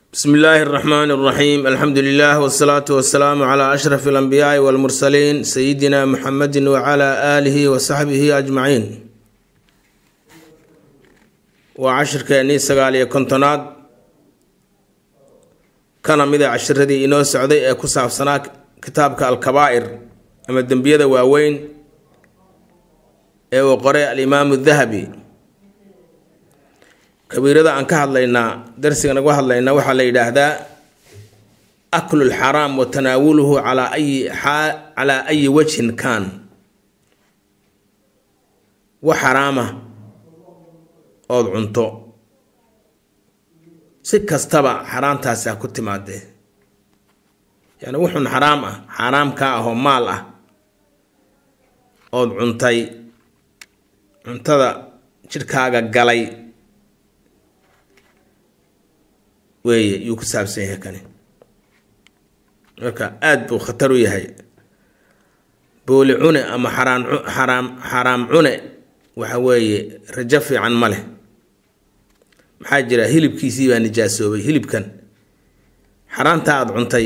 bsmi illaahi اraxmaan اraxiim alxamdu lilah wsalaatu wasalaamu cla ashraf اlanbiyaai wاlmursaliin sayidina muxamedi wcla aalihi wasaxbihi ajmaciin waa cashirkeennii sagaal iyo kontonaad kana mida cashiradii inoo socday ee ku saabsanaa kitaabka alkabaa'ir ama dembiyada waaweyn ee uu qoray alimaamu dahabi kabiirada aan ka hadlaynaa darsiga nagu hadlaynaa waxaa la yidhaahdaa aklu lxaraam wa tanaawuluhu calaa ayi calaa ayi wajhin kaan wax xaraama ood cunto si kastaba xaraamtaasi ha ku timaadee yani wuxun xaraam ah xaaraamkaa ahoo maal ah ood cuntay cuntada jidhkaaga galay weeye yuu ku saabsan yahay kani marka aada buu khatar u yahay booli cune ama xaraan xaraam xaraam cune waxa weeye rajo fiican ma leh maxaa jira hilibkiisii baa nijaasoobay hilibkan xaraanta aada cuntay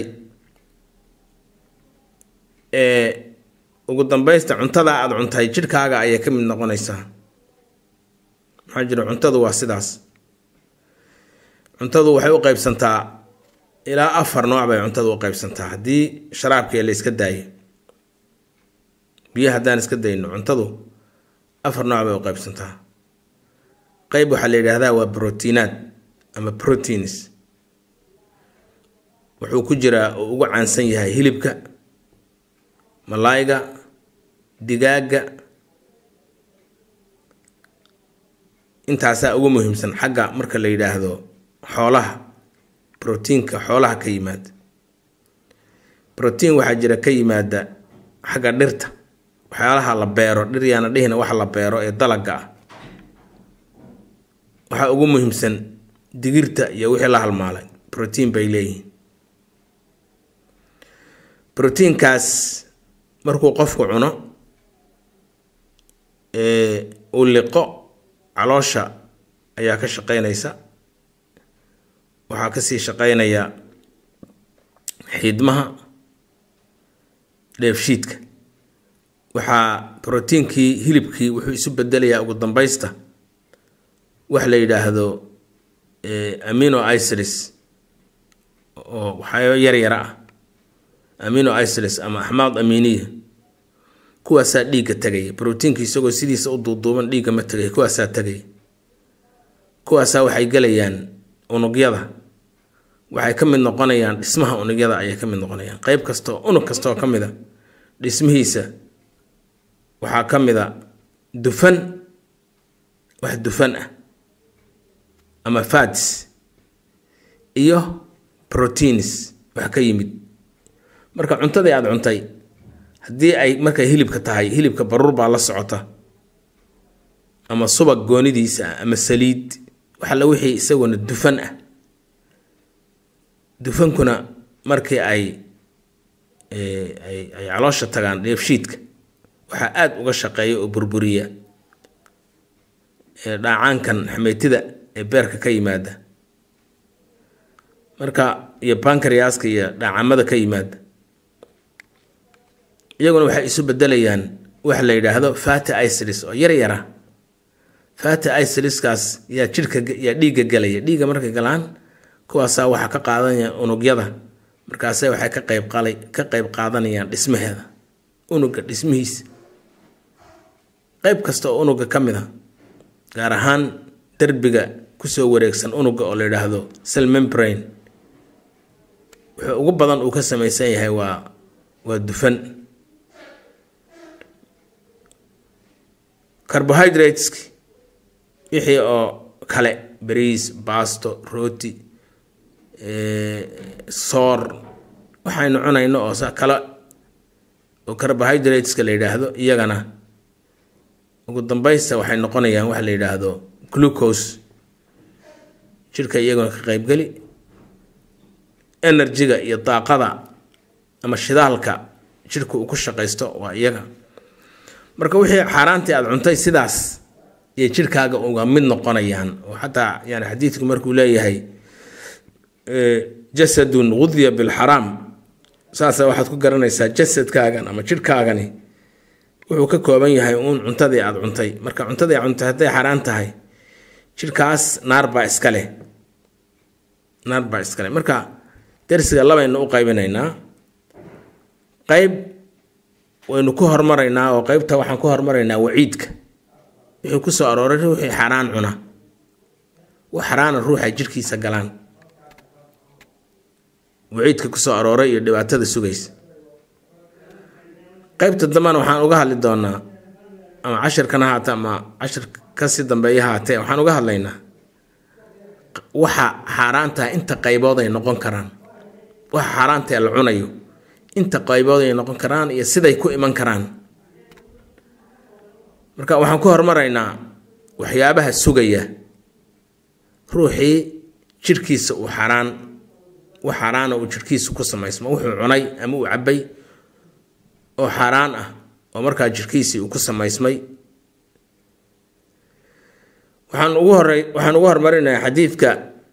ee ugu dambaysta cuntada aada cuntay jidhkaaga ayay ka mid noqonaysaa maxaa jira cuntadu waa sidaas cuntadu waxay u qeybsantaa ilaa afar nooc bay cuntadu u qeybsantaa haddii sharaabkii la iska daayo biyo haddaan iska dayno cuntadu afar nooc bay u qeybsantaa qeyb waxaa la yidhaahdaa waa brotiinaad ama proteins wuxuu ku jiraa oo ugu caansan yahay hilibka malaayga digaagga intaasaa ugu muhiimsan xagga marka la yidhaahdo xoolaha brotiinka xoolaha ka yimaada brotiin waxaa jira ka yimaada xagga dhirta waxyaalaha la beero dhir yaana dhihina waxa la beero ee dalaga ah waxaa ugu muhiimsan digirta iyo wixii la halmaalay brotiin bay leeyihiin brotiinkaas markuu qofku cuno uu liqo caloosha ayaa ka shaqeynaysa waxaa kasii shaqeynaya xiidmaha dheefshiidka waxaa brotiinkii hilibkii wuxuu isu bedelayaa ugu dambaysta wax la yidhaahdo amino isolis oo waxyaabo yar yara ah amino isolis ama axmaad aminiya kuwaasaa dhiigga tegaya brotiinka isagoo sidiisa u duuduuban dhiigga ma tegaya kuwaasaa tegaya kuwaasaa waxay gelayaan unugyada waxay ka mid noqonayaan dhismaha unugyada ayay ka mid noqonayaan qeyb kastoo unug kastaoo ka mid a dhismihiisa waxaa ka mid a dufan wax dufan ah ama fats iyo proteins wax ka yimid marka cuntadii aada cuntay haddii ay markay hilibka tahay hilibka baruur baa la socota ama subag goonidiisa ah ama saliid waxalla wixii isaguna dufan ah dufankuna markii ay ay ay caloosha tagaan dheefshiidka waxaa aada uga shaqeeya oo burburiya dhaacaankan xameytida ee beerka ka yimaada marka iyo bankariyaska iyo dhaacamada ka yimaada iyaguna waxay isu bedelayaan waxa la yidhaahdo fati isolis oo yar yara fati isoliskaas yaa jidhka yaa dhiigga galaya dhiigga markay galaan kuwaasaa waxaa ka qaadanaya unugyada markaase waxay ka qayb qalay ka qayb qaadanayaan dhismaheeda unuga dhismihiisa qayb kasta oo unuga ka mid a gaar ahaan derbiga kusoo wareegsan unuga oo la yidhaahdo cell membrane wuxuu ugu badan uu ka samaysan yahay waa waa dufan carbohydrateski wixii oo kale bariis baasto rooti soor waxaynu cunayno oo sa kale oo carbohydrateska la yidhaahdo iyagana ugu dambaysta waxay noqonayaan waxa la yidhaahdo glucose jidhka iyaguna ka qeybgeli enerjiga iyo daaqada ama shidaalka jidhka uu ku shaqaysto waa iyaga marka wixii xaaraantii aada cuntay sidaas iyo jidhkaaga uga mid noqonayaan oo xataa yani xadiidku markuu leeyahay jasadun gudya bilxaraam saasa waxaad ku garanaysaa jasadkaagan ama jidhkaagani wuxuu ka kooban yahay uun cuntadii aada cuntay marka cuntadii aad cuntay hadday xaraan tahay jidhkaas naar baa iska leh naar baa iska leh marka darsiga labaynu u qaybinaynaa qayb waynu ku hormaraynaa oo qeybta waxaan ku hormaraynaa waciidka wixii ku soo arooray ruuxii xaraan cuna wax xaraana ruuxa jidhkiisa galaan waciidka ku soo arooray iyo dhibaatada sugaysa qeybta dambena waxaan uga hadli doonaa ama cashirkana haate ama cashir kasii dambeeya haatee waxaan uga hadlaynaa waxa xaaraantaha inta qaybood ay noqon karaan waxa xaaraantae la cunayo inta qaybood ay noqon karaan iyo siday ku iman karaan marka waxaan ku hormaraynaa waxyaabaha sugaya ruuxii jidhkiisa uu xaraan wax xaaraana uu jidhkiisa ku samaysmo wuxuu cunay ama uu cabbay oo xaaraan ah oo markaa jidhkiisii uu ku samaysmay waxaan ugu horey waxaan ugu hormarinayaa xadiidka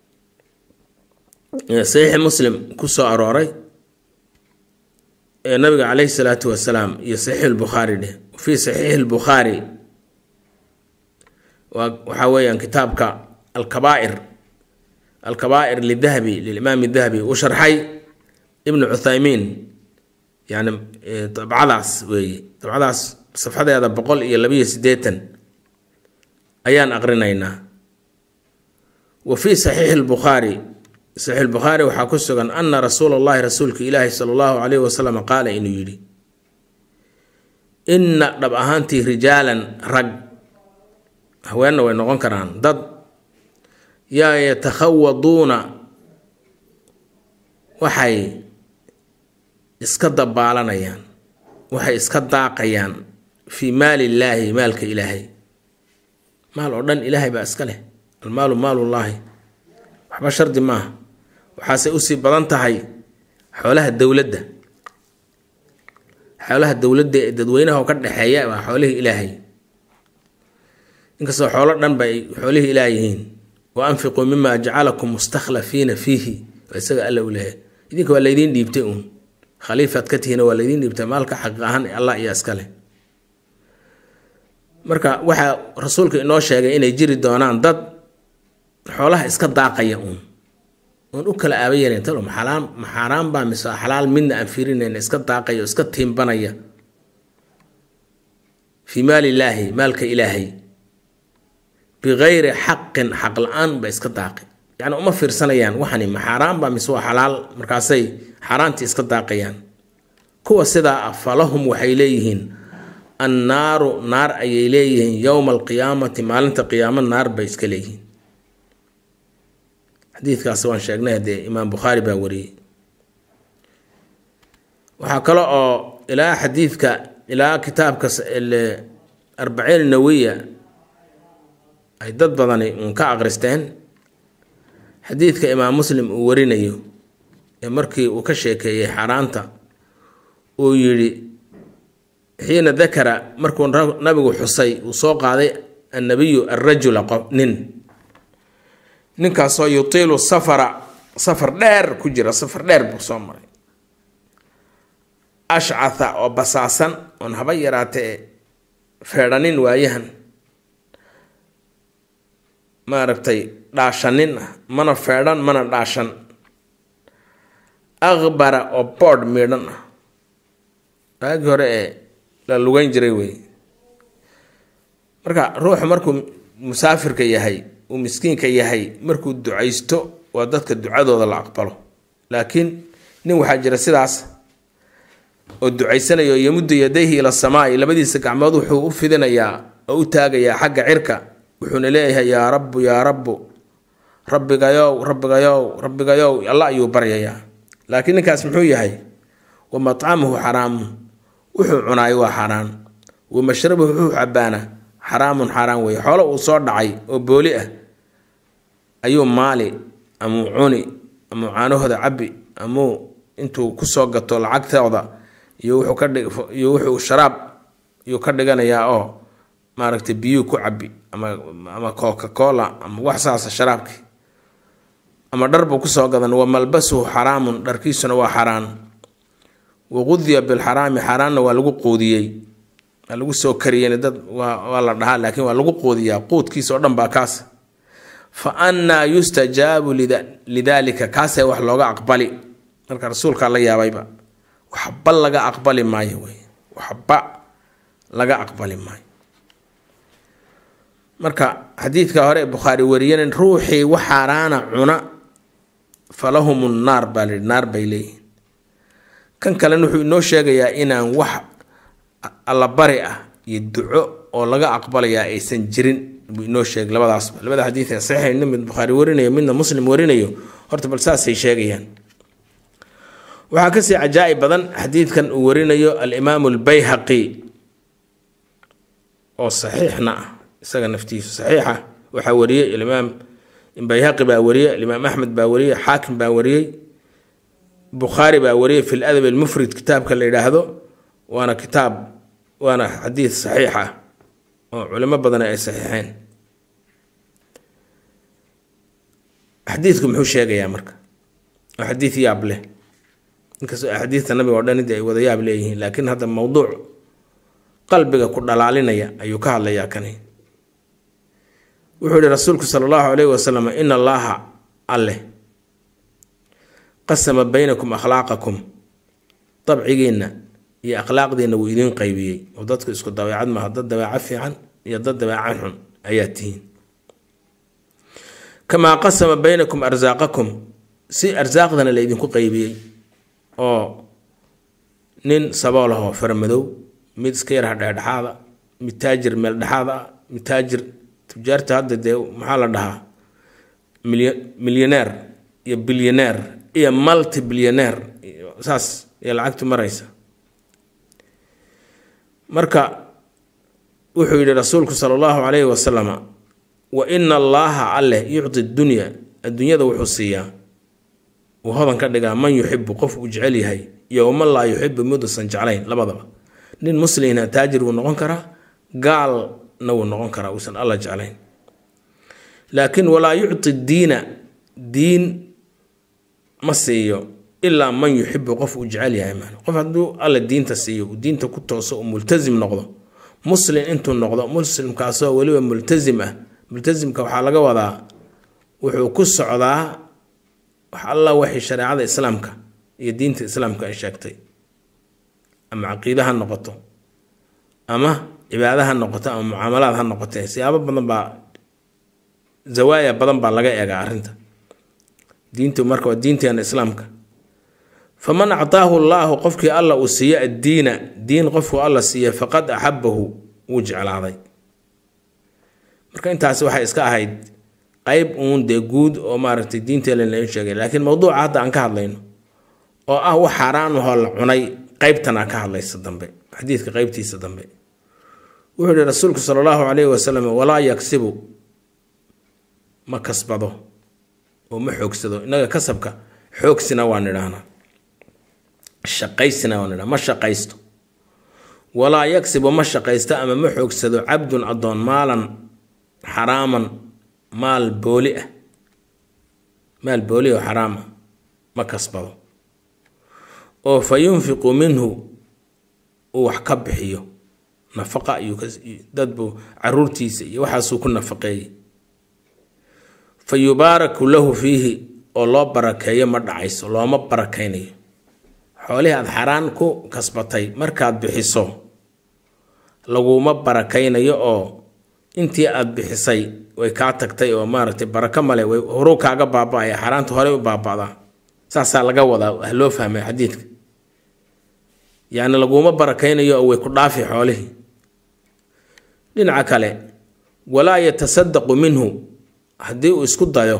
saxiixi muslim ku soo arooray ee nabiga caleyhi salaatu wasalaam iyo saxiix lbukhaari dheh fii saxiixi lbukhaari waxaa weeyaan kitaabka alkabaa'ir alkabaa'ir lidahabi lilimaam dahabi uu sharxay ibnu cuthaymiin yani dabcadaas weeye dabcadaas safxadeeda boqol iyo labiyo siddeetan ayaan aqrinaynaa wa fii saxiixi lbukhaari saxiix lbukhaari waxaa ku sugan ana rasuula allahi rasuulka ilaahi sala allahu calayhi wasalam qaala inuu yidhi inna dhab ahaantii rijaalan rag haweenna way noqon karaan dad yaa yatakhawaduuna waxay iska dabaalanayaan waxay iska daaqayaan fii maali illaahi maalka ilaahay maal oo dhan ilaahay baa iska leh almaalu maalullaahi waxba shardi maaha waxaase usii badan tahay xoolaha dowladda xoolaha dowladda ee dadweynaha oo ka dhexeeya waa xoolihii ilaahay inkastoo xoolo dhan ba ay xoolihii ilaah yihiin wa anfiquu mima jacalakum mustakhlafiina fiihi waa isaga alla u leehay idinka waa laydiin dhiibtay uun khaliifaad ka tihiina waa laydiin dhiibtay maalka xaqiiq ahaan allah iyo iskale marka waxaa rasuulka inoo sheegay inay jiri doonaan dad xoolaha iska daaqaya uun oon u kala aaba yeelayn talo maxalaan maxaaraan baa mise xalaal midna aan fiirinayna iska daaqaya oo iska tiimbanaya fii maali illaahi maalka ilaahay bikayri xaqin xaq la-aan ba iska daaqi yacni uma fiirsanayaan waxani ma xaaraan baa mise waa xalaal markaasay xaaraantii iska daaqayaan kuwa sidaa ah falahum waxay leeyihiin annaaru naar ayay leeyihiin yowma alqiyaamati maalinta qiyaamo naar bay iska leeyihiin xadiidkaas waan sheegnay haddee imaam bukhaari baa wariyey waxaa kale oo ilaa xadiidka ilaa kitaabka arbaciin nawiya ay dad badani uun ka aqristeen xadiidka imaam muslim uu warinayo ee markii uu ka sheekeeyey xaaraanta uu yidhi xiina dakara markuu nabigu xusay uu soo qaaday annabiyu alrajula qof nin ninkaasoo yutiilu safara safar dheer ku jira safar dheer buu soo maray ashcatha oo basaasan oon haba yaraatee feedhanin waayahan maaragtay dhaashanin ah mana feedhan mana dhaashan aqbara oo boodh miidhan ah waagii hore ee la lugeyn jiray wey marka ruuxu markuu musaafirka yahay uu miskiinka yahay markuu ducaysto waa dadka ducadooda la aqbalo laakiin nin waxaa jira sidaas oo ducaysanayo yamuddu yadayhi ila samaai labadiisa gacmood wuxuu u fidinayaa oo u taagayaa xagga cirka wuxuuna leeyahay yaa rabbu yaa rabbu rabbigayow rabbigayow rabbigayow alla ayuu baryayaa laakiin ninkaas muxuu yahay wa matcamuhu xaraamun wuxuu cunaayo waa xaaraan wa mashrabuhu wuxuu cabaana xaraamun xaaraan weeye xoolo uu soo dhacay oo booli ah ayuu maali amuu cuni amuu caanahooda cabi amuu intuu kusoo gato lacagtooda iyo wuxuu ka dhig iyo wuxuu sharaab iyuu ka dhiganayaa oo maaragtay biyuu ku cabi ama ama coca cola ama wax saasa sharaabkii ama dhar buu kusoo gadan wa malbasuhu xaraamun dharkiisuna waa xaraan waqudiya bilxaraami xaaraanna waa lagu quudiyey waa lagu soo kariyeen dad waa la dhahaa laakiin waa lagu quudiyaa quudkiisa oo dhan baa kaas fa annaa yustajaabu lidaalika kaasee wax looga aqbali marka rasuulkaa la yaabayba waxba laga aqbali maayo wey waxba laga aqbali maayo marka xadiidka hore ee bukhaari wariyeen ruuxii wax xaaraana cuna falahum naar baa lihi naar bay leeyihin kan kalena wuxuu inoo sheegayaa inaan wax allabari ah iyo duco oo laga aqbalayaa aysan jirin buu inoo sheegay labadaasba labada xadiid ee saxiix midna mid bukhaari warinayo midna muslim warinayo horta bal saasay sheegayaan waxaa kasii cajaa'ib badan xadiidkan uu warinayo alimaamu albayhaqi oo saxiixna ah isaga naftiisu saxiixa waxaa wariyey alimaam bayhaqi baa wariyey alimaam axmed baa wariyey xaakim baa wariyey bukhaari baa wariyey fi ladab almufrid kitaabka la yidhaahdo waana kitaab waana xadiid saxiix ah oo culimo badan ay saxiixeen xadiidku muxuu sheegayaa marka oo xadiid yaab leh inkastoo axaadiidta nabiga oo dhan inta ay wada yaab leeyihiin laakiin hadda mowduuc qalbiga ku dhalaalinaya ayuu ka hadlayaa kani wuxuu yihi rasuulku sala allahu calayhi wasalam ina allaaha alleh qasama baynakum akhlaaqakum dabcigiinna iyo akhlaaqdiinna wuu idiin qaybiyey oo dadku isku dabeecad maaha dad dabeeco fiican iyo dad dabeeco xun ayaa tihiin kamaa qasama baynakum arsaaqakum si arsaaqdana la idinku qaybiyey oo nin saboolahoo farmadow mid iska yarha dhexdhexaada mid taajir meel dhexaad ah mid taajir tujaarta hadda dee maxaa la dhahaa milyaneer iyo bilyaneer iyo multi bilyaneer saas iyo lacagtu maraysa marka wuxuu yidhi rasuulku sala allahu calayhi wasalama wa ina allaaha alleh yucti dunya adduunyada wuxuu siiyaa uu hodan ka dhigaa man yuxibu qof uu jecel yahay iyo waman laa yuxibu miduusan jeclayn labadaba nin muslimna taajir wuu noqon karaa gaalna wuu noqon karaa uusan alla jeclayn laakiin walaa yucti diina diin ma siiyo ilaa man yuxibu qof uu jecel yahay maan qof hadduu alla diinta siiyo uu diinta ku tooso uu multasim noqdo muslim intuu noqdo muslimkaasoo weliba multasim ah multasimka waxaa laga wadaa wuxuu ku socdaa wax alla waxay shareecada islaamka iyo diinta islaamka ay sheegtay ama caqiide ha noqoto ama cibaada ha noqoto ama mucaamalaad ha noqotee siyaabo badan baa zawaaya badan baa laga eegaa arrinta diintu marka waa diinteena islaamka faman actaahu llaahu qofkii alla uu siiyo addiina diin qofku alla siiya faqad axabahu wuu jeclaaday marka intaasi waxay iska ahayd qeyb uun dee guud oo maaragtay diinteena lain sheegay laakiin mowduuca hadda aan ka hadlayno oo ah wax xaaraan ahoo la cunay qeybtanaa ka hadlaysa dambe xadiidka qeybtiisa dambe wuxuu yihi rasuulku sala allahu calayhi wasalam walaa yagsibu ma kasbado oo ma xoogsado innaga kasabka xoogsina waan idhaahnaa shaqaysina waan idhaha ma shaqaysto walaa yagsibu ma shaqaysto ama ma xoogsado cabdun addoon maalan xaraaman maal booli ah maal booli oo xaraam ah ma kasbado oo fa yunfiqu minhu uu wax ka bixiyo nafaqa iyo dadbu caruurtiisa iyo waxaasuu ku nafaqeeyey fa yubaaraku lahu fiihi oo loo barakeeyo ma dhacayso looma barakaynayo xoolihii aad xaraan ku kasbatay markaad bixiso laguma barakaynayo oo intii aad bixisay way kaa tagtay oo maaragtay barako male way horuu kaaga baaba-aya xaaraanta horey u baaba'daa saasaa laga wadaa ah loo fahmay xadiidka yacni laguma barakaynayo oo way ku dhaafi xoolihii dhinaca kale walaa yatasadaqu minhu haddii uu isku dayo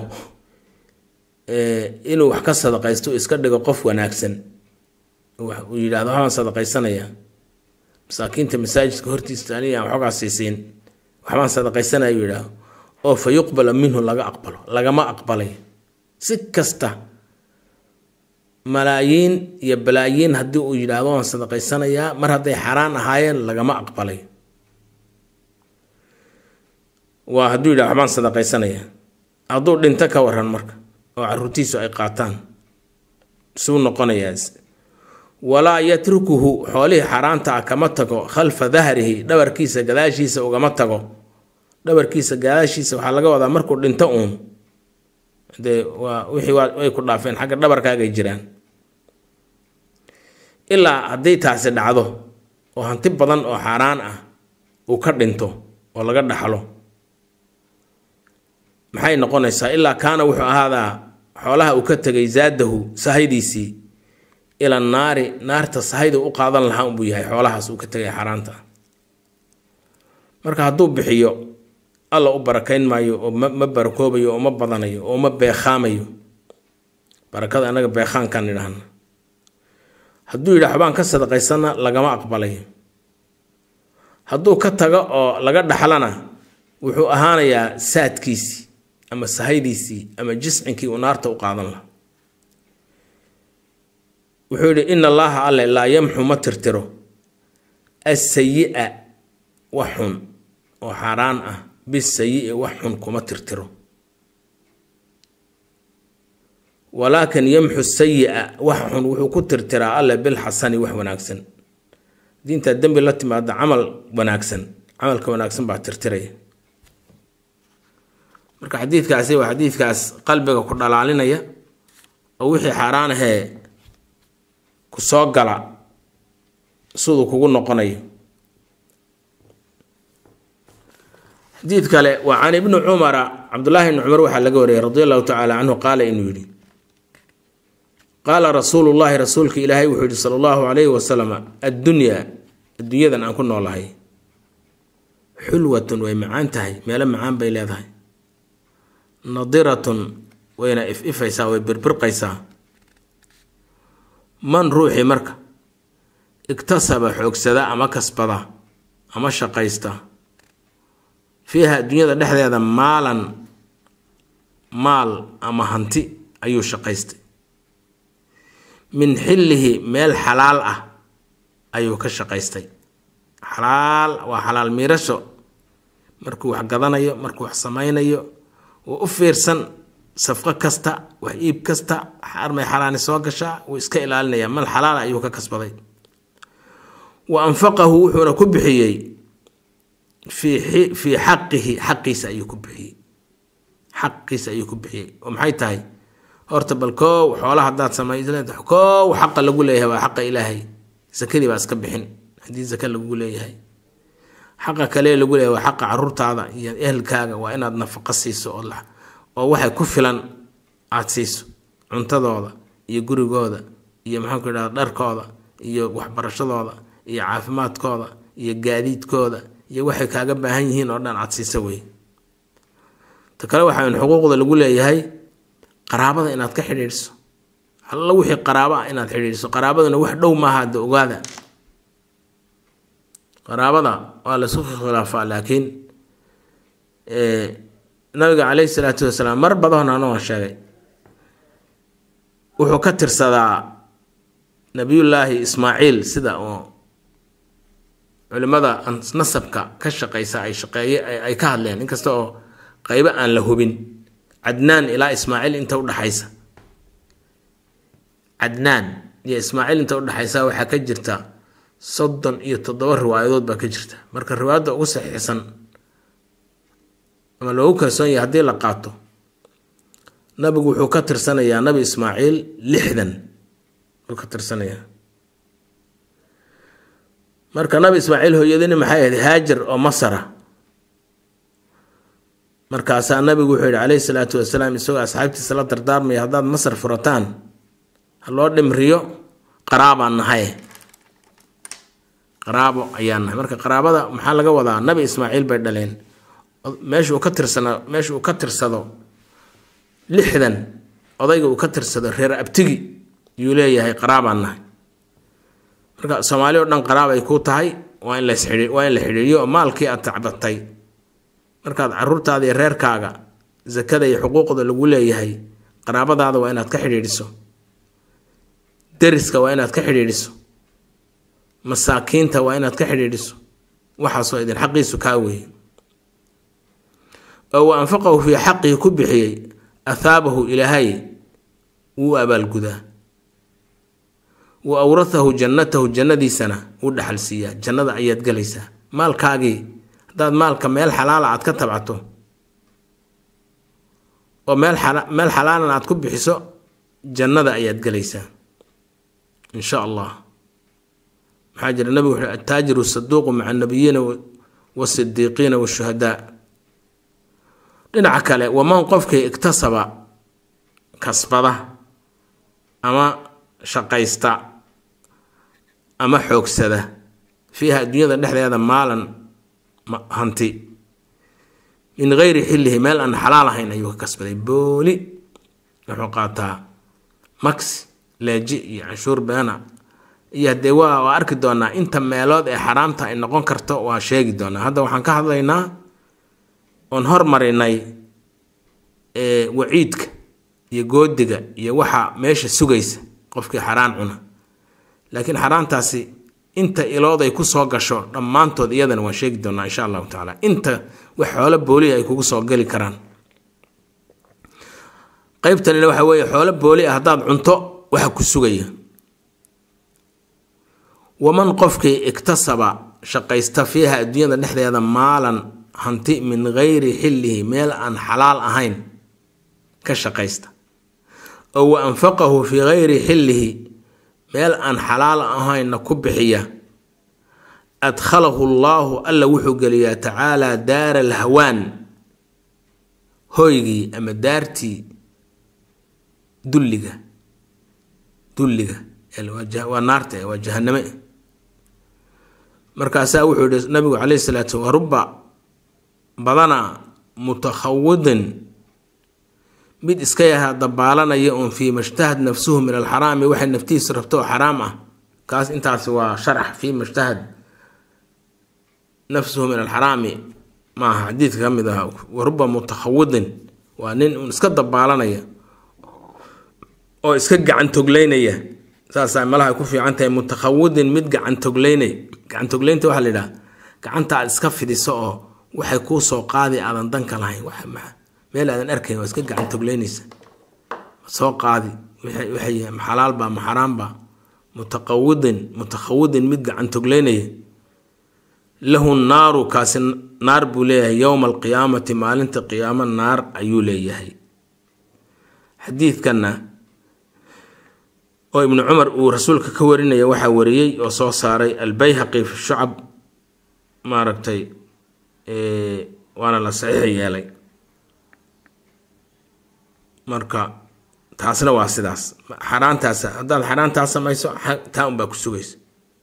inuu wax ka sadaqaysto iska dhigo qof wanaagsan uu yidhahdo waxbaan sadaqaysanaya masaakiinta masaajidka hortiisa aniga aan waxoogaa siisiin waxbaan sadaqaysanaya uu yidhaahdo oo fa yuqbala minhu laga aqbalo lagama aqbalay si kasta malaayiin iyo balaayiin haddii uu yidhaahdo waan sadaqaysanayaa mar hadday xaraan ahaayeen lagama aqbalay waa hadduu yidhahdo waxbaan sadaqaysanayaa hadduu dhinto ka waran marka oo caruurtiisu ay qaataan suu noqonayaa walaa yatrukuhu xoolihii xaaraanta ah kama tago khalfa dahrihi dhabarkiisa gadaashiisa ugama tago dhabarkiisa gadaashiisa waxaa laga wadaa markuu dhinto uun dee waa wixii way ku dhaafeen xagga dhabarkaagay jiraan ilaa haddii taasi dhacdo oo hanti badan oo xaaraan ah uu ka dhinto oo laga dhaxlo maxay noqonaysaa ilaa kaana wuxuu ahaadaa xoolaha uu ka tegay zaadahu sahaydiisii ila naari naarta sahayda u qaadan lahaa unbuu yahay xoolahaas uu ka tegay xaaraanta marka hadduu bixiyo alla u barakayn maayo oo ma barakoobayo oo ma badanayo oo ma beekhaamayo barakada anaga beekhaankaan idhaahna hadduu yidhi waxbaan ka sadaqaysana lagama aqbalayo hadduu ka tago oo laga dhaxlana wuxuu ahaanayaa saadkiisii ama sahaydiisii ama jiscinkii uu naarta u qaadan laha wuxuu yidhi in allaaha alle laa yamxu ma tirtiro asayi-a wax xun oo xaaraan ah bisayi-i wax xun kuma tirtiro walaakin yamxu sayi-a wax xun wuxuu ku tirtiraa alle bilxasani wax wanaagsan diintaa dembi la timaada camal wanaagsan camalka wanaagsan baa tirtiraya marka xadiidkaasi waa xadiidkaas qalbiga ku dhalaalinaya oo wixii xaaraan ahee ku soo gala siduu kugu noqonayo xadiid kale waa can ibni cumara cabdullaahi ibni cumar waxaa laga wariyay radi allahu tacaala canhu qaala inuu yidhi qaala rasuulu llaahi rasuulka ilaahay wuxuu yihi sala allahu calayhi wasalam addunyaa adduunyadan aan ku noolahay xulwatun way macaan tahay meelo macaan bay leedahay nadiratun wayna if-ifaysaa way birbirqaysaa man ruuxii marka igtasaba xoogsada ama kasbada ama shaqaysta fiiha adduunyada dhexdeeda maalan maal ama hanti ayuu shaqaystay min xillihi meel xalaal ah ayuu ka shaqaystay xalaal waa xalaal miirasho markuu wax gadanayo markuu wax samaynayo wuu u fiirsan safqo kasta wax iib kasta armay xalaani soo gashaa wuu iska ilaalinaya mal xalaal ayuu ka kasbaday wa anfaqahu wuxuuna ku bixiyey fii fii xaqihi xaqiisa ayuu ku bixiyey xaqiisa ayuu ku bixiyey oo maxay tahay horta bal koow xoolaha haddaad samaysa koow xaqa lagu leeyahay waa xaqa ilaahay sakadii baa iska bixin haddii saka lagu leeyahay xaqa kale lagu leeyahay waa xaqa caruurtaada iyo ehelkaaga waa inaad nafaqo siiso oo oo waxay ku filan aada siiso cuntadooda iyo gurigooda iyo maxaanku idhahda dharkooda iyo waxbarashadooda iyo caafimaadkooda iyo gaadiidkooda iyo waxay kaaga baahan yihiin oo dhan aada siisa wey ta kale waxaa in xuquuqda lagu leeyahay qaraabada inaad ka xidhiidhso alla wixii qaraabo ah inaad xidhiidhso qaraabaduna wax dhow maaha hadda ogaada qaraabada waa laisku khilaafaa laakiin nabiga caleyhi salaatu wasalaam mar badan anoo sheegay wuxuu ka tirsadaa nabiyullaahi ismaaciil sida oo culimada nasabka ka shaqeysa ay shaqeeye ay ka hadleen inkasta oo qeybo aan la hubin cadnaan ilaa ismaaciil inta udhaxaysa cadnaan iyo ismaaciil inta udhaxaysa waxaa ka jirta soddon iyo toddoba riwaayadood baa ka jirta marka riwaayadda ugu saxiixsan ama loogu kalsoon yahay haddii la qaato nabigu wuxuu ka tirsanayaa nabi ismaaciil lixdan buu ka tirsanayaa marka nabi ismaaciil hooyadini maxay ahayd haajar oo masara markaasaa nabigu wuxuu yihi calayhi salaatu wasalaam isagoo asxaabtiisa la dardaarmaya haddaad masar furataan ha loo dhimriyo qaraabaan nahay qaraabo ayaan nahay marka qaraabada maxaa laga wadaa nabi ismaaciil bay dhaleen meesha uu ka tirsana meesha uu ka tirsado lixdan odayga uu ka tirsado reer abtigi yuu leeyahay qaraabaan nahay marka soomaali o dhan qaraab ay kuu tahay waa in las waa in la xidhiiriyo oo maalkii aad tacbatay markaad caruurtaada iyo reerkaaga sakada iyo xuquuqda lagu leeyahay qaraabadaada waa inaad ka xidhiidhiso deriska waa inaad ka xidhiidhiso masaakiinta waa inaad ka xidhiidhiso waxaasoo idin xaqiisu kaa weeye oo wa anfaqahu fii xaqihi ku bixiyey athaabahu ilaahay wuu abaalgudaa wa awrathahu jannatahu jannadiisana wuu dhaxal siiyaa jannada ayaad gelaysaa maalkaagii haddaad maalka meel xalaala aad ka tabcato oo meel meel xalaalan aad ku bixiso jannada ayaad gelaysaa in sha allah maxaa jira nabigu wuxuu attaajiru saduuqu maca annabiyiina wasidiiqiina washuhadaa dhinaca kale waman qofkii iktasaba kasbada ama shaqaysta ama xoogsada fiiha adduunyada dhexdeeda maalan hanti min geyri xillihi meel aan xalaal ahayn ayuu ka kasbaday booli wuxuu qaataa max leeji iyo canshuur beena iyo haddee waa waa arki doonaa inta meelood ee xaraamta ay noqon karto waa sheegi doonaa hadda waxaan ka hadlaynaa oon hormarinay waciidka iyo goodiga iyo waxa meesha sugaysa qofkii xaraan cuna laakiin xaraantaasi inta ilood ay kusoo gasho dhammaantood iyadana waan sheegi doonaa insha allahu tacaala inta wax xoolo boolihi ay kugu soo geli karaan qeybtanina waxa weeye xoolo booli ah haddaad cunto waxa ku sugaya waman qofkii iktasaba shaqaysta fiiha adduunyada dhexdeeda maalan hanti min geyri xillihi meel aan xalaal ahayn ka shaqaysta oo wa anfaqahu fii geyri xillihi meel aan xalaal ahaynna ku bixiya adkhalahu llaahu alla wuxuu geliyaa tacaalaa daara alhawaan hoygii ama daartii dulliga dulliga waa naarta waa jahaname markaasaa wuxuu yihi nabigu caleyhi salaatu wa ruba badana mutakhawidin mid iska yahaa dabaalanaya uun fii mashtahad nafsuhu min alxaraami waxay naftihiisa rabto oo xaraam ah kaas intaasi waa sharax fii mashtahad nafsuhu min alxaraami maaha xadiidka ka mid aha wa ruba mutakhawidin waa nin uun iska dabaalanaya oo iska gacantogleynaya saasaa malaha ku fiican tahay mutakhawidin mid gacantogleynay gacantogleynta waxaa la yidhaha gacanta aad iska fidiso oo waxay kuu soo qaadi aadan danka lahayn meel aadan arkayn waa iska gacantogleynaysa soo qaadi waxay xalaalba ma xaraamba mutaqawidin mutakhawidin mid gacantogleynaya lahu naaru kaasi naar buu leeyahay yowma alqiyaamati maalinta qiyaamo naar ayuu leeyahay xadiidkanna oo ibnu cumar uu rasuulka ka warinaya waxaa wariyey oo soo saaray albayhaqi fi shucab maaragtay waana la saxiix yeelay marka taasna waa sidaas xaraantaas haddaad xaraantaas samayso taa unbaa ku sugaysa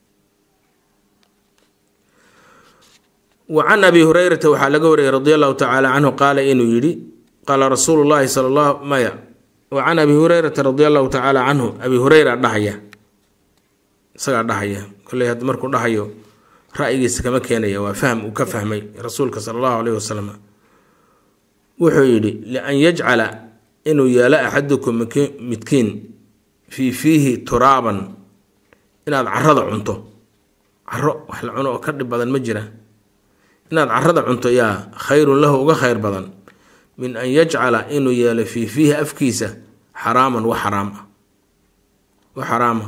wa can abi hurayrata waxaa laga wariyay radi allahu tacaala canhu qaala inuu yidhi qaala rasuulu llahi sala allah maya wa can abi hurayrata radi allahu tacaala canhu abi hureyra dhahaya isagaa dhahaya kolley had markuu dhahayo ra'yigiisa kama keenaya waa fahm uu ka fahmay rasuulka sala allahu aleyhi wasalam wuxuu yidhi lian yajcala inuu yeelo axadukum midkiin fii fiihi turaaban inaad carada cunto caro wax la cuno oo ka dhib badan ma jira inaad carada cunto yaa khayrun lahu uga khayr badan min an yajcala inuu yeelo fii fiihi afkiisa xaraaman wax xaraam ah wax xaraama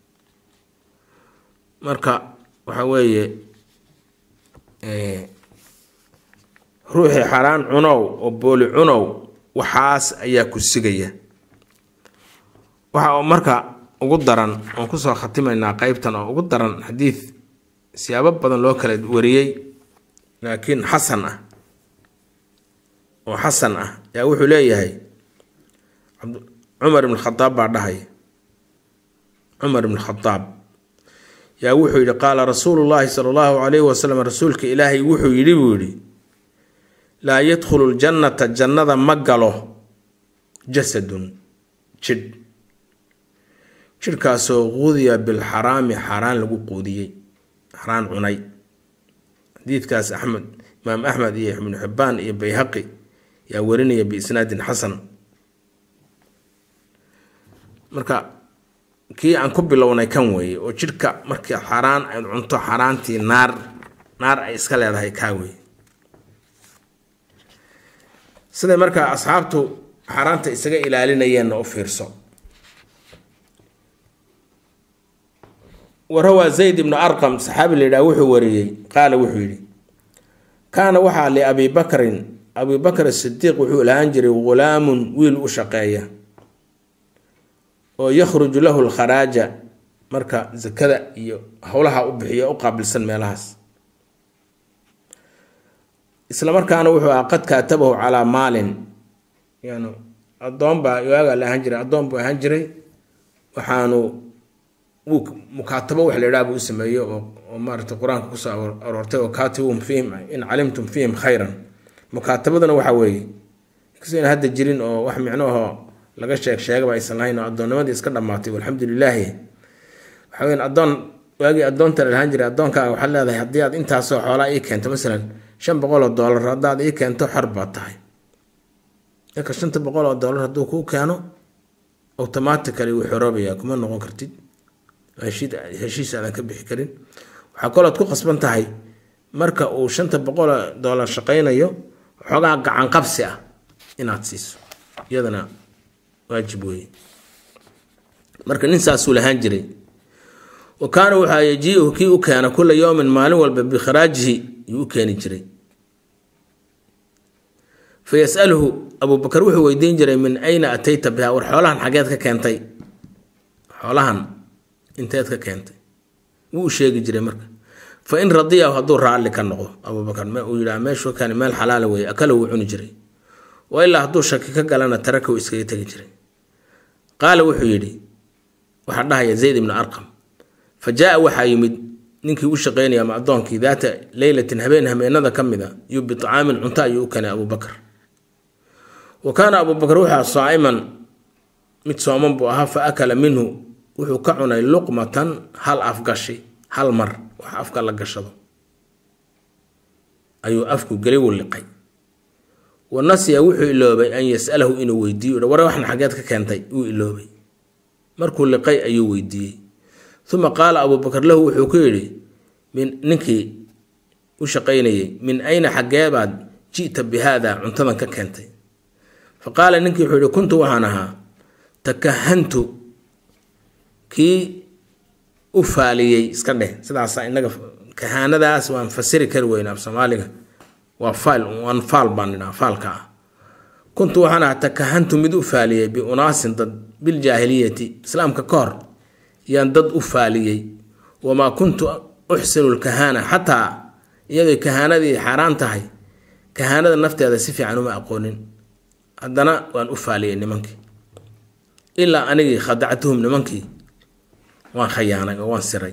marka waxa weeye ruuxii xaraan cunow oo booli cunow waxaas ayaa ku sigaya waxa marka ugu daran oon kusoo khatimaynaa qeybtan oo ugu daran xadiid siyaabo badan loo kala wariyey laakiin xasan ah oo xasan ah yaa wuxuu leeyahay cumar ibn khadaab baa dhahay cumar ibn khadaab yaa wuxuu yidhi qaala rasuulu llaahi sala allahu calayhi wasalam rasuulka ilaahay wuxuu yidhi buu yidhi laa yadkhulu ljannata jannada ma galo jasadun jidh jidhkaasoo quudiya bilxaraami xaaraan lagu quudiyey xaraan cunay xadiidkaas axmed imaam axmed iyo ibnu xibbaan iyo bayhaqi yaa warinaya biisnaadin xasan marka kii aan ku bilownay kan weeye oo jidhka markii xaraan ayd cunto xaaraantii naar naar ay iska leedahay kaa weeye siday markaa asxaabtu xaaraanta isaga ilaalinayeenna u fiirso warawaa zayd ibnu arqam saxaabi la yidhaha wuxuu wariyey qaala wuxuu yidhi kaana waxaa liabi bakrin abi bakr sidiiq wuxuu lahaan jiray ghulaamun wiil u shaqeeya oo yakhruju lahu lkharaaja marka zakada iyo howlaha u bixiyo u qaabilsan meelahaas isla markaana wuxuu ahaa qad kaatabahu calaa maalin yani addoon baa waagaa la ahaan jiray addoon buu ahaan jiray waxaanu wuu mukaatabo wax la yidhaha buu u sameeyey oo oo maaragtay qur-aanka kusoo aroortay oo kaatibum fiihim in calimtum fiihim khayran mukaatabaduna waxa weeye inkastoo ina hadda jirin oo wax micnoahoo laga sheeg sheegaba aysan lahayn oo addoonnimadii iska dhammaatay walxamdu lilaahi waxa weyan addoon waagii addoonta la lahaan jiray addoonkaaga waxaad leedahay haddii aad intaasoo xoolaa ii keento masalan shan boqol oo doolar haddaad ii keento xor baad tahay marka shanta boqol oo doolar hadduu kuu keeno automatically wuu xoroobayaa kuma noqon kartid heshiis aadan ka bixi karin waxaa kalood ku qasban tahay marka uu shanta boqol oo doolar shaqaynayo xoogaa gacan qabsi ah inaad siiso iyadana waajib weeye marka nin saasuu lahaan jiray wa kaana waxaa yajiihu kii u keena kula yowmin maalin walba bikharaajihi yuu u keeni jiray fa yasaluhu abubakar wuxuu weydiin jiray min ayna atayta biha war xoolahan xageed ka keentay xoolahan inteed ka keentay wuu u sheegi jiray marka fa in radiyahu hadduu raalli ka noqdo abubakar uu yidhaha meeshu kani meel xalaala weeye akala wuu cuni jiray wa ilaa hadduu shaki ka galana taraka wuu iskaga tegi jiray qaala wuxuu yidhi waxaa dhahaya zayd ibnu arqam fa jaa waxaa yimid ninkii u shaqeynaya ama addoonkii daata leylatin habeen hameenada ka mid a yuu bicaamin cunto ayuu u keenay abubakar wa kaana abubakar wuxua saa'iman mid sooman buu ahaa fa akala minhu wuxuu ka cunay luqmatan hal afgashi hal mar wax afka la gashado ayuu afku geli wulliqay wa nasiya wuxuu iloobay an yasalahu inuu weydiiyo war waxna xageed ka keentay wuu iloobay markuu liqay ayuu weydiiyey uma qaala abubakar lahu wuxuu ku yidhi min ninkii u shaqaynayay min ayna xageebaad ji'ta bi haada cuntadan ka keentay fa qaala ninkii wuxuu yihi kuntu waxaan ahaa takahantu kii u faaliyey iska dheh sidaasa inaga kahaanadaas waan fasiri kari weyna af soomaaliga waa faal waan faal baan idhaha faalka ah kuntu waxaan ahaa takahantu mid u faaliyey biunaasin dad biljaahiliyati islaamka ka hor yaan dad u faaliyey wamaa kuntu uxsinu lkahaana xataa iyadoo kahaanadii xaaraan tahay kahaanada nafteeda si fiican uma aqoonin haddana waan u faaliyey nimankii ilaa anigii khadactuhum nimankii waan khayaanay oo waan siray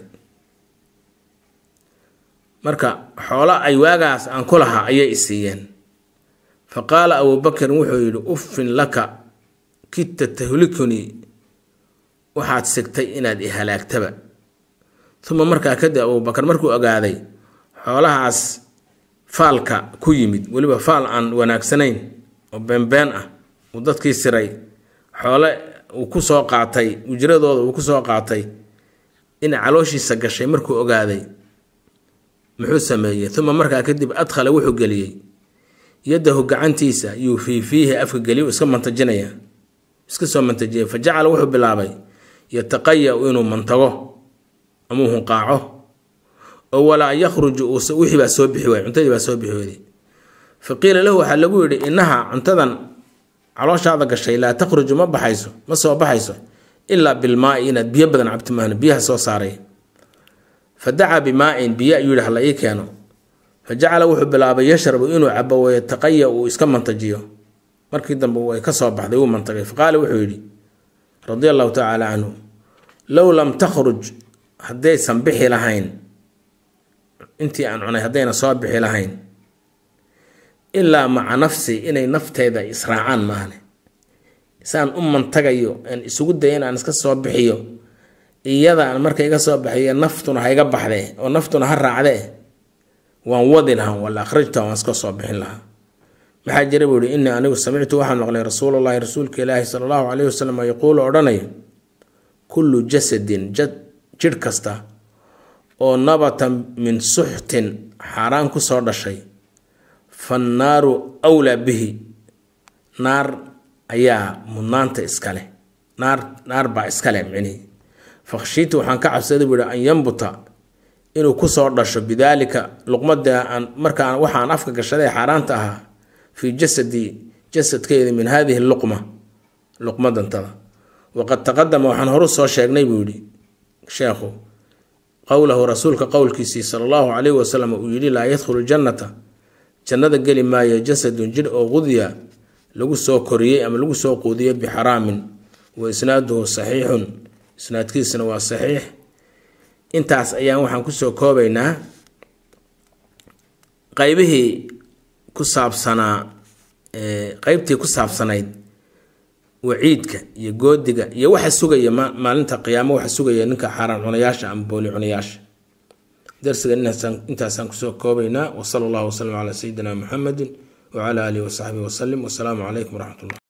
marka xoolo ay waagaas aan ku lahaa ayay isiiyeen fa qaala abubakrin wuxuu yidhi uffin laka kidta tahlikunii waxaad sigtay inaad i halaagtaba uma markaa kadib abubakar markuu ogaaday xoolahaas faalka ku yimid weliba faal aan wanaagsanayn oo beenbeen ah uu dadkii siray xoole uu ku soo qaatay ujradooda uu ku soo qaatay inay calooshiisa gashay markuu ogaaday muxuu sameeyey uma markaa kadib adkhala wuxuu geliyey yadahu gacantiisa yuu fii fiihi afka geliy iska mantajinaya iska soo mantajiyay fa jacala wuxuu bilaabay yataqaya-u inuu mantago amuu hunqaaco oo walaa yakhruju wixii baa soo bixi waay cuntadii baa soo bixi weyday fa qiila lahu waxaa lagu yidhi innaha cuntadan calooshaada gashay laa takhruju ma baxayso ma soo baxayso ilaa bilmaai inaad biyo badan cabti maahno biyaha soo saaray fa dacaa bimaa-in biyo ayuu yihi hala ii keeno fa jacala wuxuu bilaabay yashrabu inuu cabo wayataqaya uu iska mantajiyo markii dambe way ka soo baxday wuu mantagay fa qaala wuxuu yidhi radia allahu tacaala canhu low lam takhruj haddaysan bixi lahayn intii aan cunay haddayna soo bixi lahayn ilaa maca nafsi inay nafteyda israacaan maahne saan u mantagayo aan isugu daya inaan iska soo bixiyo iyadaan marka iga soo bixiyo naftuna ha iga baxdee oo naftuna ha raacdee waan wadi lahaa wala akhrajta waan iska soo bixin lahaa maxaa jira buu ihi innii anigu samictu waxaan maqlay rasuulullahi rasuulka ilaahi sala allahu calayhi wasalam yaquulu odhanayo kullu jasadin jad jidh kasta oo nabata min suxtin xaaraan ku soo dhashay fannaaru wlaa bihi naar ayaa mudnaanta iskale naar naar baa iskale micnihi fakhshiita waxaan ka cabsaday buu yihi an yambuta inuu kusoo dhasho bidaalika luqmada aan markaan waxaan afka gashaday xaaraanta ahaa fii jasadi jasadkeeda min hadihi luqma luqmadantada waqad taqadama waxaan horu soo sheegnay buu yihi sheekhu qowlahu rasuulka qowlkiisii sala allahu calayhi wasalam uu yidhi laa yadkhulu ljannata jannada geli maayo jasadun jir oo qudya lagu soo koriyey ama lagu soo quudiyey bixaraamin wa isnaaduhu saxiixun isnaadkiisuna waa saxiix intaas ayaan waxaan kusoo koobaynaa qeybihii ku saabsanaa qeybtii ku saabsanayd waciidka iyo goodiga iyo waxa sugaya maalinta qiyaamo waxa sugaya ninka xaaraan cunayaasha ama booli cunayaasha darsiga intaasaan kusoo koobaynaa wasala allahu wasalam calaa sayidina muxamedin wacala aalihi wasaxbihi wasalim wasalaamu calaykum waraxmat ullah